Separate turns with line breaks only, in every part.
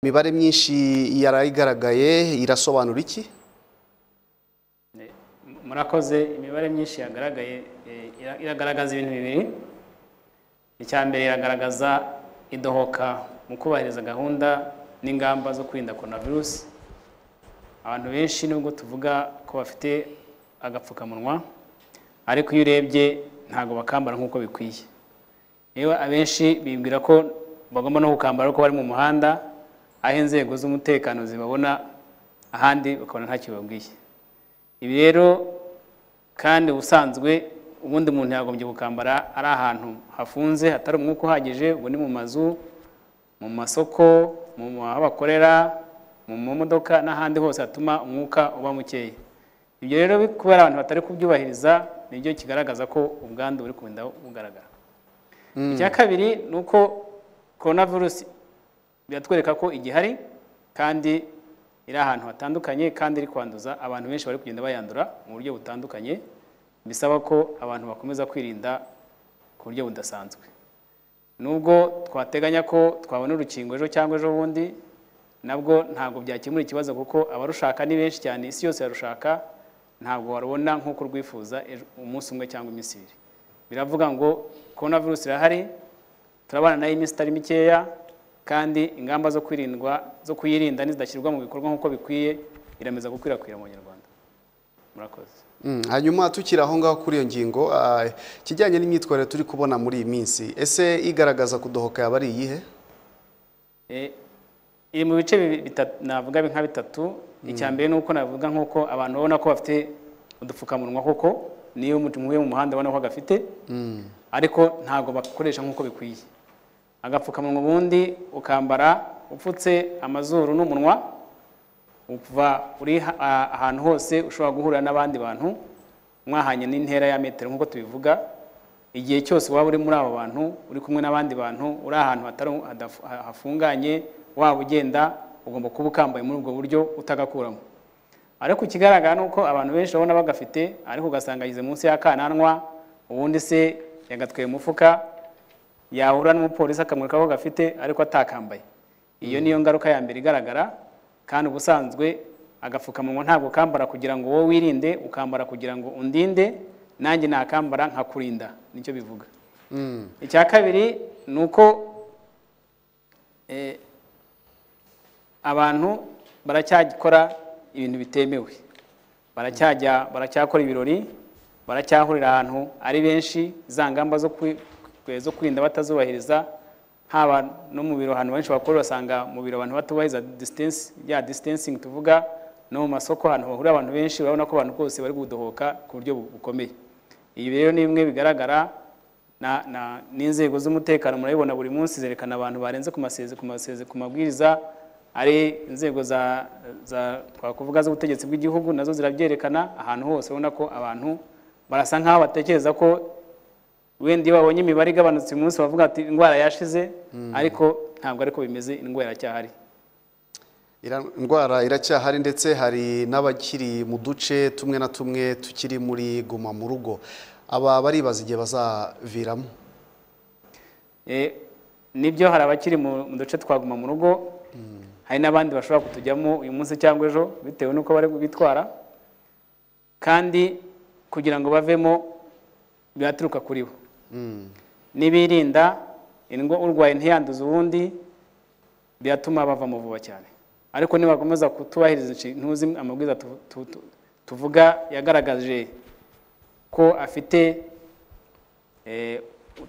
imibare myinshi yarayigaragaye irasobanura iki
Eh, mu- murakoze imibare myinshi yagaragaye eh, ira- iragaragaza ibintu bibiri icya mbere iragaragaza idohoka mu kubahiriza gahunda n'ingamba zo kwirinda korona virusi abantu benshi nubwo tuvuga ko bafite agapfukamunwa ariko iyo urebye ntabwo bakambara nk'uko bikwiye yewe abenshi bibwira ko bagomba no gukambara ariko bari mu muhanda aho inzego z'umutekano zibabona ahandi bakabona ntacyo babwiye ibi rero kandi ubusanzwe ubundi muntu yagombye gukambara ari ahantu hafunze hatari umwuka uhagije ubu ni mu mazu mu masoko mu mu- aho bakorera mu mamodoka n'ahandi hose hatuma umwuka uba mukeya ibyo rero bi- kubera abantu batari kubyubahiriza nibyo kigaragaza ko ubwandu buri kugenda bugaragara icya kabiri ni uko korona virusi biratwereka ko igihari kandi iri ahantu hatandukanye kandi iri kwanduza abantu benshi bari kugenda bayandura mu buryo butandukanye bisaba ko abantu bakomeza kwirinda ku buryo budasanzwe nubwo twateganya ko twabona urukingo ejo cyangwa ejo bundi nabwo ntabwo byakemura ikibazo kuko abarushaka ni benshi cyane isi yose yarushaka ntabwo warubona nk'uko urwifuza ejo- umunsi umwe cyangwa iminsi ibiri biravuga ngo korona virusi irahari turabana nayo iminsi itari mikeya kandi ingamba zo kwirindwa zo kuyirinda nizidashyirwa mu bikorwa nk'uko bikwiye irameza gukwirakwira mu banyarwanda murakoze
Mm, hanyuma tukiri aho ngaho kuri iyo ngingo ah, ikijyanye n'imyitwarire turi kubona muri iyi minsi ese igaragaza kudohoka yaba ari iyihe
Eh, iri mu bice bibi- bitatu- navuga nka bitatu icya mbere ni uko navuga nk'uko abantu babona ko bafite udupfukamunwa koko niyo umuntu uhuye mu muhanda abona ko agafite ariko ntabwo bakoresha nk'uko bikwiye agapfukamunwa ubundi ukambara upfutse amazuru n'umunwa uva uri ha- a- ahantu hose ushobora guhurira n'abandi bantu mwahanye n'intera ya metero nk'uko tubivuga igihe cyose waba uri muri abo bantu uri kumwe n'abandi bantu uri ahantu hatari hadaf- ha- hafunganye waba ugenda ugomba kuba ukambaye muri ubwo buryo utagakuramo ariko ikigaragara ni uko abantu benshi babona bagafite ariko ugasanga ageze munsi y'akananwa ubundi se yagatweye umufuka yahura n'umupolisi akamwereka ko gafite ariko atakambaye iyo niyo ngaruka ya mbere igaragara kandi ubusanzwe agapfukamunwa ntabwo kambara kugira ngo wowe wirinde ukambara kugira ngo undinde nanjye nakambara nkakurinda nicyo bivuga
Mm,
icya kabiri ni uko eh, abantu baracyakora ibintu bitemewe baracyajya baracyakora ibirori baracyahurira ahantu ari benshi za ngamba zo kwi- kwe- zo kwirinda batazubahiriza haba no mu biro ahantu benshi bakora urasanga mu biro abantu batubahiriza distance ya distancing tuvuga no mu masoko ahantu hahurira abantu benshi urabona ko abantu bose bari gudohoka ku buryo bu- bukomeye ibi rero ni bimwe bigaragara na- na- n'inzego z'umutekano murabibona buri munsi zerekana abantu barenze ku maseze ku maseze ku mabwiriza ari inzego za za twakuvuga z'ubutegetsi bw'igihugu nazo zirabyerekana ahantu hose ubona ko abantu barasa nkaho batekereza ko wenda iyo babonye imibare igabanutse uyu munsi bavuga ati indwara yashize ariko ntabwo ariko bimeze indwara iracyahari
ira- indwara iracyahari ndetse hari n'abakiri mu duce tumwe na tumwe tukiri muri guma mu rugo aba baribaza igihe bazaviramo
Eh, nibyo hari abakiri mu mu duce twaguma mu rugo hari n'abandi bashobora kutujyamo uyu munsi cyangwa ejo bitewe n'uko bari bitwara kandi kugira ngo bavemo biraturuka kuri bo
Mm,
nibirinda indwa- urwaye ntiyanduze uwundi biratuma bavamo vuba cyane ariko nibakomeza kutubahiriza inshi- ntuzi amabwiriza tu- tu- tu- tuvuga yagaragaje ko afite eh,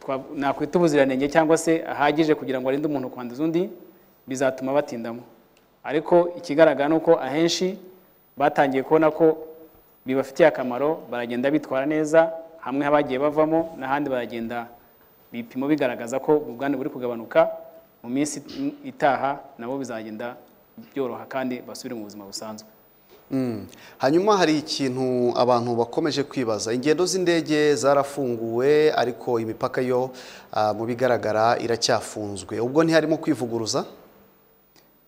twa- nakwita ubuziranenge cyangwa se ahagije kugira ngo arinde umuntu kwanduza undi bizatuma batindamo ariko ikigaragara ni uko ahenshi batangiye kubona ko bibafitiye akamaro baragenda bitwara neza hamwe bagiye bavamo n'ahandi baragenda ibipimo bigaragaza ko ubwandu buri kugabanuka mu minsi itaha nabo bizagenda byoroha kandi basubire mu buzima busanzwe
mm. hanyuma hari ikintu abantu bakomeje kwibaza ingendo z'indege zarafunguwe ariko imipaka yo ah, mu bigaragara iracyafunzwe ubwo ntiharimo kwivuguruza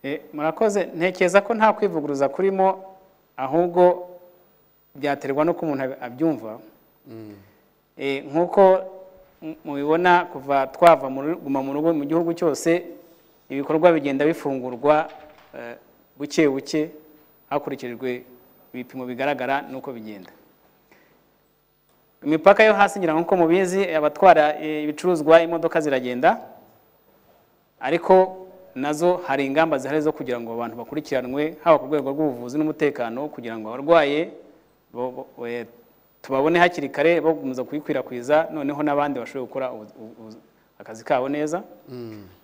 Eh, murakoze ntekereza ko nta kwivuguruza kurimo ahubwo byaterwa n'uko umuntu ab- abyumva Eh, nk'uko m- mubibona kuva twava mu ru- guma mu rugo mu gihugu cyose ibikorwa bigenda bifungurwa eh, buke buke hakurikijwe ibipimo bigaragara n'uko bigenda imipaka yo hasi ngira ngo nkuko mubizi abatwara eh, ibicuruzwa imodoka ziragenda ariko nazo hari ingamba zihari zo kugira ngo abantu bakurikiranwe haba ku rwego rw'ubuvuzi n'umutekano kugira ngo abarwaye bo- bo- we- tubabone hakiri kare bakomeza kuyikwirakwiza noneho n'abandi bashobore gukora ubu- ubu- ubu- akazi kabo neza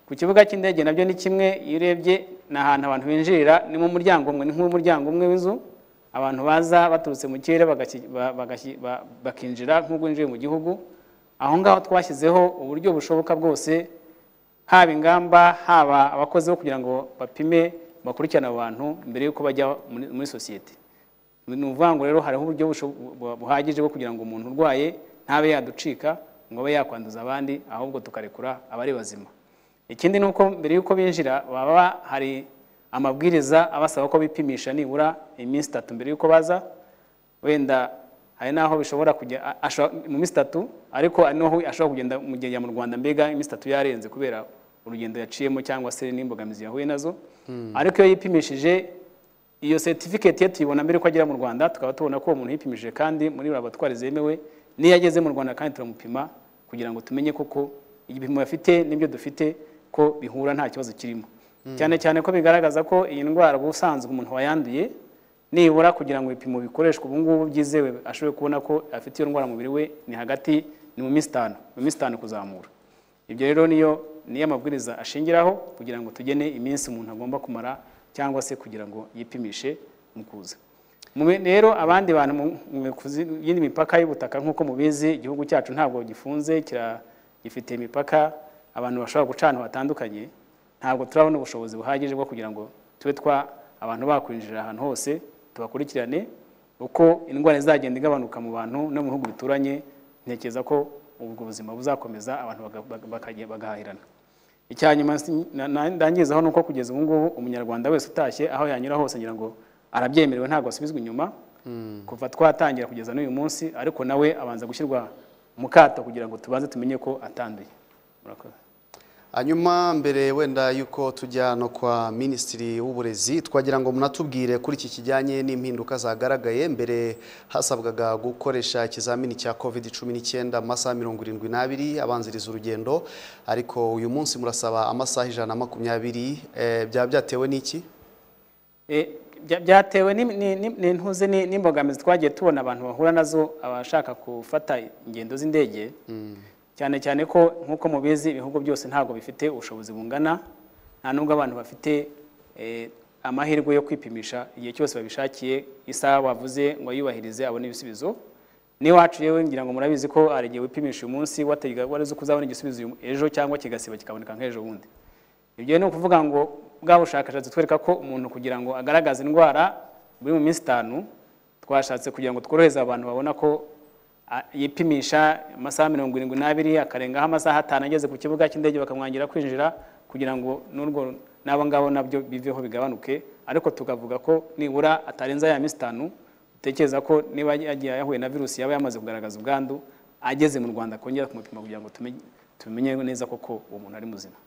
ku kibuga cy'indege nabyo ni kimwe iyo urebye ni ahantu abantu binjirira ni mu muryango umwe ni nk'umuryango umwe w'inzu abantu baza baturutse mu kirere bagaki- ba- bagaki- ba- bakinjira nk'ubwo winjiye mu gihugu aho ngaho twashyizeho uburyo bushoboka bwose haba ingamba haba abakozi bo kugira ngo bapime bakurikirane abantu mbere y'uko bajya muri, muri sosiyete ni ukuvuga ngo rero hariho uburyo busho- bu- buhagije bwo kugira ngo umuntu urwaye ntabe yaducika ngo abe yakwanduza abandi ahubwo tukarekura abari bazima ikindi ni uko mbere y'uko binjira baba hari amabwiriza abasaba ko bipimisha nibura iminsi itatu mbere y'uko baza wenda hari n'aho bishobora kujya a- ashobora- mu minsi itatu ariko hari n'aho ashobora kugenda mu gihe yajya mu rwanda mbega iminsi itatu yarenze kubera urugendo yaciyemo cyangwa se n'imbogamizi yahuye nazo ariko iyo yipimishije iyo certificate ye tuyibona mbere ko agera mu Rwanda tukaba tubona ko uwo muntu yipimije kandi muri laboratwari zemewe n'iyo ageze mu Rwanda kandi turamupima kugira ngo tumenye koko igipimo afite n'ibyo dufite ko bihura nta kibazo kirimo cyane cyane ko bigaragaza ko iyi ndwara ubusanzwe umuntu wayanduye nibura kugira ngo ibipimo bikoreshwe ubu ngubu byizewe ashobore kubona ko afite iyo ndwara mu mubiri we ni hagati ni mu minsi itanu mu minsi itanu kuzamura ibyo rero niyo niyo amabwiriza ashingiraho kugira ngo tugene iminsi umuntu agomba kumara cyangwa se kugira ngo yipimishe mu kuza Mube rero abandi bantu mu- mu ku yindi mipaka y'ubutaka nk'uko mubizi igihugu cyacu ntabwo gifunze kira- gifite imipaka abantu bashobora guca ahantu hatandukanye ntabwo turabona ubushobozi buhagije bwo kugira ngo tube twa abantu bakwinjira ahantu hose tubakurikirane uko indwara izagenda igabanuka mu bantu no mu bihugu bituranye ntekereza ko ubwo buzima buzakomeza abantu baga- baga- bakajya- bagahahirana icya nyuma si- na- na- ndangizaho ni uko kugeza ubu ngubu umunyarwanda wese utashye aho yanyura hose ngira ngo arabyemerewe ntabwo asubizwa inyuma kuva twatangira kugeza n'uyu munsi ariko nawe abanza gushyirwa mu kato kugira ngo tubanze tumenye ko atanduye murakoze
hanyuma mbere wenda yuko tujya no kwa minisitiri w'uburezi twagira ngo munatubwire kuri iki kijyanye n'impinduka zagaragaye mbere hasabwaga gukoresha ikizamini cya covid cumi n'icyenda mu masaha mirongo irindwi n'abiri abanziriza urugendo ariko uyu munsi murasaba amasaha ijana na makumyabiri eh, byaba byatewe n'iki
E, bya- byatewe n'im- ni- ni- n'intuze ni- n'imbogamizi twagiye tubona abantu bahura nazo abashaka gufata ingendo z'indege cyane cyane ko nk'uko mubizi ibihugu byose ntabwo bifite ubushobozi bungana nta nubwo abantu bafite eh, amahirwe yo kwipimisha igihe cyose babishakiye isaha wavuze ngo yubahirize abone ibisubizo n'iwacu yewe ngira ngo murabizi ko hari igihe wipimisha uyu munsi wategeka wari uzi ko uzabona igisubizo uyu- ejo cyangwa kigasiba kikaboneka nk'ejo bundi ibyo ni ukuvuga ngo bwa bushakashatsi twereka ko umuntu kugira ngo agaragaze indwara buri mu minsi itanu twashatse kugira ngo tworohereze abantu babona ko a- yipimisha amasaha mirongo irindwi n'abiri akarengaho amasaha atanu ageze ku kibuga cy'indege bakamwangira kwinjira kugira ngo n'urwo n'abo ngabo nabyo biveho bigabanuke ariko tukavuga ko nibura atarenza ya minsi itanu utekereza ko niba yagiye yahuye na virusi yaba yamaze kugaragaza ubwandu ageze mu rwanda kongera kumupima kugira ngo tumenye- tumenye neza koko uwo muntu ari muzima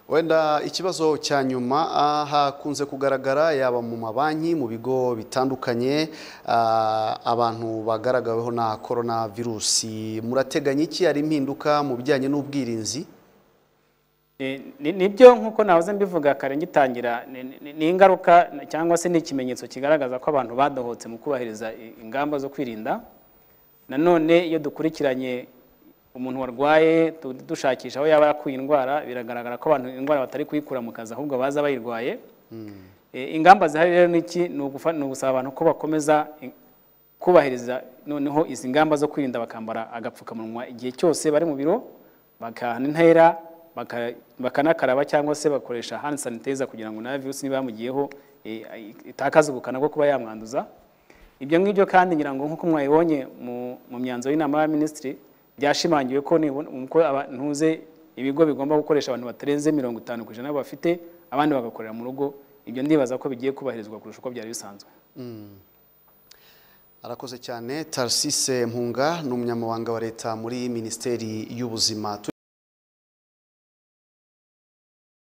wenda ikibazo cya nyuma ah, hakunze kugaragara yaba mu mabanki mu bigo bitandukanye ah, abantu bagaragaweho na korona virusi murateganya iki hari impinduka mu bijyanye n'ubwirinzi
Eh, ni- nibyo nk'uko nahoze mbivuga kare ngitangira ni- ni- ni ingaruka na- cyangwa se ni ikimenyetso kigaragaza ko abantu badohotse mu kubahiriza i- ingamba zo kwirinda nanone iyo dukurikiranye umuntu warwaye tu- dushakisha aho yaba yakuye indwara biragaragara ko abantu indwara batari kuyikura mu kazi ahubwo baza bayirwaye Eh, ingamba zihari rero ni iki ni ugufa- ni ugusaba abantu ko bakomeza in- kubahiriza noneho izi ngamba zo kwirinda bakambara agapfukamunwa igihe cyose bari mu biro bakahana intera baka- bakanakaraba cyangwa se bakoresha hand sanitizer kugira ngo nayo virusi niba yamugiyeho eh, ay- itakaze ubukana bwo kuba yamwanduza ibyo ngibyo kandi ngira ngo nk'uko mwabibonye mu- mu myanzuro y'inama y'abaminisitiri byashimangiwe ko nibona- uko aba- ntuze ibigo bigomba gukoresha abantu batarenze mirongo itanu ku ijana bafite abandi bagakorera mu rugo ibyo ndibaza ko bigiye kubahirizwa kurusha uko byari bisanzwe
arakoze cyane tarisise mpunga ni umunyamabanga wa leta muri minisiteri y'ubuzima